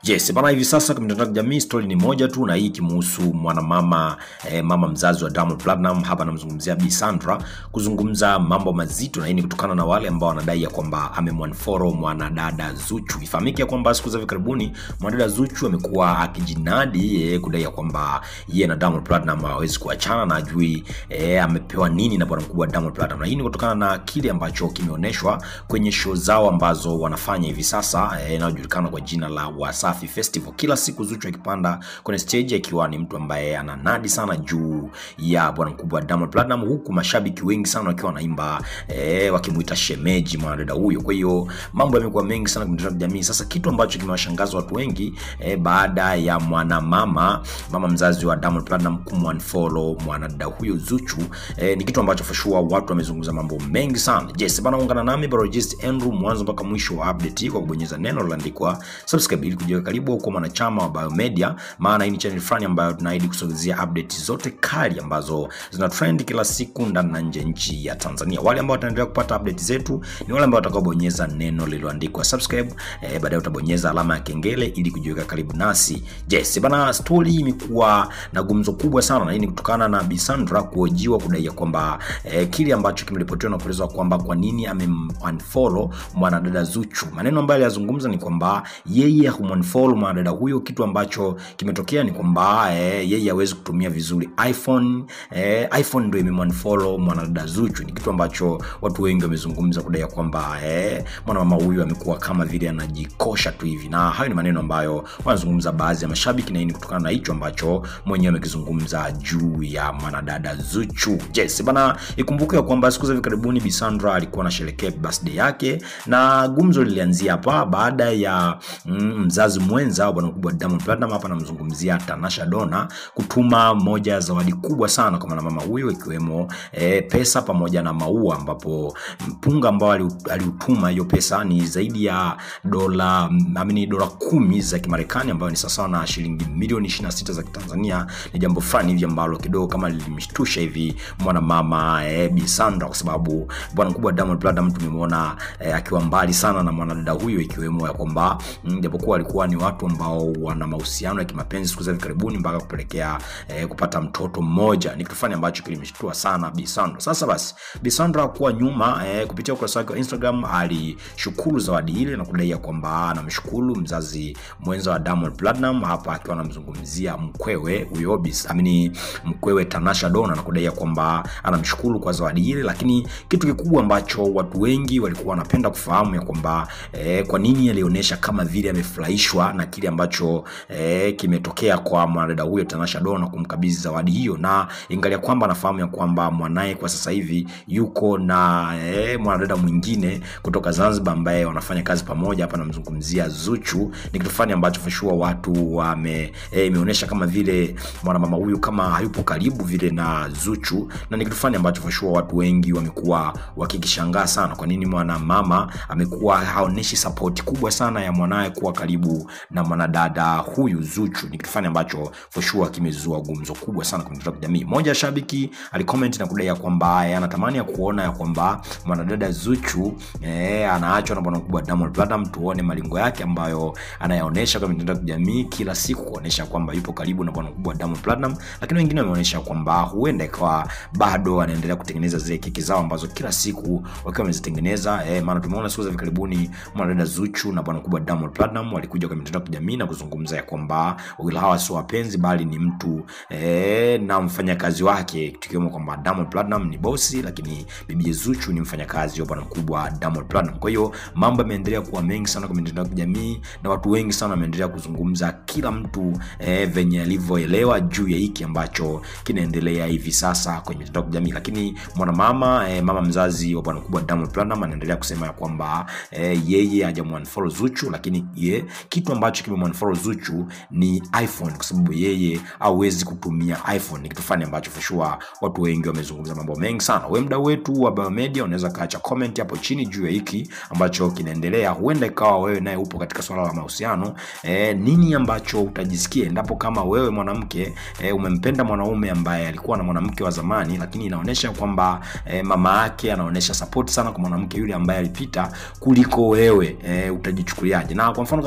Yes, bana hivi sasa kwa mitandao ya kijamii story ni moja tu na hii kimuhusu mwanamama eh, mama mzazi wa Diamond Platinum hapa namzungumzia Bi Sandra kuzungumza mambo mazito na hii ni kutokana na wale ambao wanadai ya kwamba amemwanfollow mwanadada Zuchu. Ifahamike ya kwamba siku za hivi karibuni mwanadada Zuchu amekuwa akijinadi eh, kudai ya kwamba yeye na Diamond Platinum hawezi kuachana na ajui eh, amepewa nini na bwana mkubwa Diamond Platinum. Na hii ni kutokana na kile ambacho kimeonyeshwa kwenye show zao ambazo wanafanya hivi sasa eh, inayojulikana kwa jina la Wasafi Festival. Kila siku Zuchu akipanda kwenye stage akiwa ni mtu ambaye ananadi sana juu ya bwana mkubwa Diamond Platinum, huku mashabiki wengi sana wakiwa wanaimba eh, wakimuita shemeji mwanadada huyo. Kwa hiyo mambo yamekuwa mengi sana kwenye mitandao ya kijamii. Sasa kitu ambacho kimewashangaza watu wengi eh, baada ya mwanamama mama mzazi wa Diamond Platinum kumunfollow mwanadada huyo Zuchu eh, ni kitu ambacho for sure watu wamezungumza mambo mengi sana. Yes, bana ungana nami Barojist Andrew mwanzo mpaka mwisho wa update hii kwa kubonyeza neno lililoandikwa subscribe ili kujiweka karibu kwa mwanachama wa Biomedia, maana hii ni channel fulani ambayo tunaahidi kusogezea update zote kali ambazo zina trend kila siku ndani na nje nchi ya Tanzania. Wale ambao wataendelea kupata update zetu ni wale ambao watakaobonyeza neno lililoandikwa subscribe, eh, baadaye utabonyeza alama ya kengele ili kujiweka karibu nasi. Yes, bana story imekuwa na gumzo kubwa sana na hii ni kutokana na Bi Sandra kuhojiwa kudai ya kwamba eh, kile ambacho kimeripotiwa na kuelezwa kwamba kwa nini amemunfollow mwanadada Zuchu. Maneno ambayo aliyazungumza ni kwamba yeye humunfollow mwanadada huyo. Kitu ambacho kimetokea ni kwamba eh, yeye hawezi kutumia vizuri iPhone eh, iPhone ndio imemunfollow mwanadada Zuchu. Ni kitu ambacho watu wengi wamezungumza kudai ya kwamba eh, mwanamama huyu amekuwa kama vile anajikosha tu hivi, na hayo ni maneno ambayo wanazungumza baadhi ya mashabiki, na hii ni kutokana na hicho ambacho mwenyewe amekizungumza juu ya mwanadada Zuchu. Yes, bana ikumbuke ya kwamba siku za hivi karibuni Bi Sandra alikuwa anasherehekea birthday yake na gumzo lilianzia hapa baada ya mm, mzazi mwenza wa bwana mkubwa Diamond Platinum, hapa namzungumzia Tanasha Donna, kutuma moja ya zawadi kubwa sana kwa mwanamama huyo ikiwemo e, pesa pamoja na maua, ambapo mpunga ambao aliutuma hiyo pesa ni zaidi ya dola amini dola kumi za Kimarekani ambayo ni sawasawa na shilingi milioni 26 za Kitanzania. Ni jambo fulani hivi ambalo kidogo kama lilimshtusha hivi mwanamama e, Bi Sandra kwa sababu bwana mkubwa Diamond Platinum tumemwona e, akiwa mbali sana na mwanadada huyo ikiwemo ya kwamba japokuwa walikuwa ni watu ambao wana mahusiano ya kimapenzi siku za hivi karibuni mpaka kupelekea eh, kupata mtoto mmoja. Ni kitu fulani ambacho kilimshtua sana Bi Sandra. Sasa basi, Bi Sandra kuwa nyuma eh, kupitia ukurasa wake wa Instagram alishukuru zawadi ile na kudai kwamba anamshukuru mzazi mwenza wa Diamond Platinum, hapa akiwa anamzungumzia mkwewe huyo amini mkwewe Tanasha Donna na kudai kwamba anamshukuru kwa zawadi ile, lakini kitu kikubwa ambacho watu wengi walikuwa wanapenda kufahamu ya kwamba eh, kwa nini alionyesha kama vile amefurahishwa na kile ambacho eh, kimetokea kwa mwanadada huyo Tanasha Donna kumkabidhi zawadi hiyo, na ingalia kwamba anafahamu ya kwamba mwanaye kwa sasa hivi yuko na eh, mwanadada mwingine kutoka Zanzibar ambaye wanafanya kazi pamoja. Hapa namzungumzia Zuchu. Ni kitu fulani ambacho for sure watu wame eh, imeonyesha kama vile mwanamama huyu kama hayupo karibu vile na Zuchu, na ni kitu fulani ambacho for sure watu wengi wamekuwa wakikishangaa sana, kwa nini mwanamama amekuwa haoneshi support kubwa sana ya mwanaye kuwa karibu na mwanadada huyu Zuchu. Ni kitu fulani ambacho for sure kimezua gumzo kubwa sana kwenye mitandao ya kijamii. Mmoja ya shabiki alicomment na kudai kwamba anatamani ya kuona ya kwamba mwanadada Zuchu eh, anaachwa na bwana mkubwa Diamond Platinum, tuone malingo yake ambayo anayaonesha kwenye mitandao ya kijamii kila siku, kuonesha kwamba yupo karibu na bwana mkubwa Diamond Platinum, lakini wengine wameonyesha kwamba huenda ikawa bado anaendelea kutengeneza zile keki zao ambazo kila siku wakiwa wamezitengeneza eh, maana tumeona siku za hivi karibuni mwanadada Zuchu na bwana mkubwa Diamond Platinum walikuja kwenye mitandao ya kijamii na kuzungumza ya kwamba wawili hawa sio wapenzi bali ni mtu e, na mfanyakazi wake, tukiwemo kwamba Diamond Platinum ni bosi, lakini bibi Zuchu ni mfanyakazi wa bwana mkubwa Diamond Platinum. Kwa hiyo mambo yameendelea kuwa mengi sana kwa mitandao ya kijamii na watu wengi sana wameendelea kuzungumza, kila mtu e, venye alivyoelewa juu ya hiki ambacho kinaendelea hivi sasa kwenye mitandao ya kijamii. Lakini mwanamama e, mama mzazi wa bwana mkubwa Diamond Platinum anaendelea kusema ya kwamba e, yeye hajamwanfollow Zuchu, lakini ye, kitu ambacho kimemwanfollow Zuchu ni iPhone kwa sababu yeye hawezi kutumia iPhone. Ni kitu fulani ambacho for sure watu wengi wamezungumza mambo mengi sana. Wewe mdau wetu wa Biomedia, unaweza kaacha comment hapo chini juu ya hiki ambacho kinaendelea. Huenda ikawa wewe naye upo katika swala la mahusiano e, nini ambacho utajisikia endapo kama wewe mwanamke e, umempenda mwanaume ambaye alikuwa na mwanamke wa zamani, lakini inaonyesha kwamba e, mama yake anaonyesha support sana kwa mwanamke yule ambaye alipita kuliko wewe e, utajichukuliaje? Na kwa mfano kama wewe ni mwanaume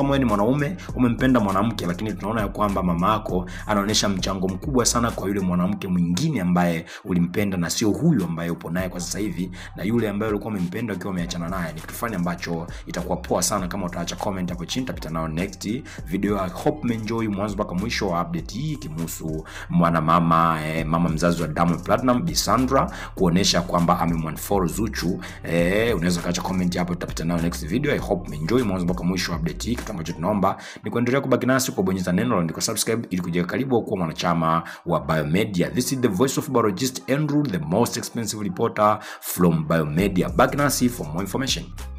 mwanaume umempenda mwanamke lakini tunaona ya kwamba mama yako anaonyesha mchango mkubwa sana kwa yule mwanamke mwingine ambaye ulimpenda na sio huyu ambaye upo naye kwa sasa hivi na yule ambaye ulikuwa umempenda ukiwa umeachana naye ni kitu fulani ambacho itakuwa poa sana kama utaacha comment hapo chini tapita nayo next video i hope umeenjoy mwanzo mpaka mwisho wa update hii kimhusu mwana mama eh, mama mzazi wa Diamond Platinum Bisandra kuonesha kwamba amemwanfollow Zuchu eh, unaweza kaacha comment hapo tutapita nayo next video i hope umeenjoy mwanzo mpaka mwisho wa update hii kitu ambacho tunaomba ni kuendelea kubaki nasi kwa bonyeza neno la subscribe ili kujiweka karibu kuwa mwanachama wa Biomedia this is the voice of biologist Andrew the most expensive reporter from Biomedia baki nasi for more information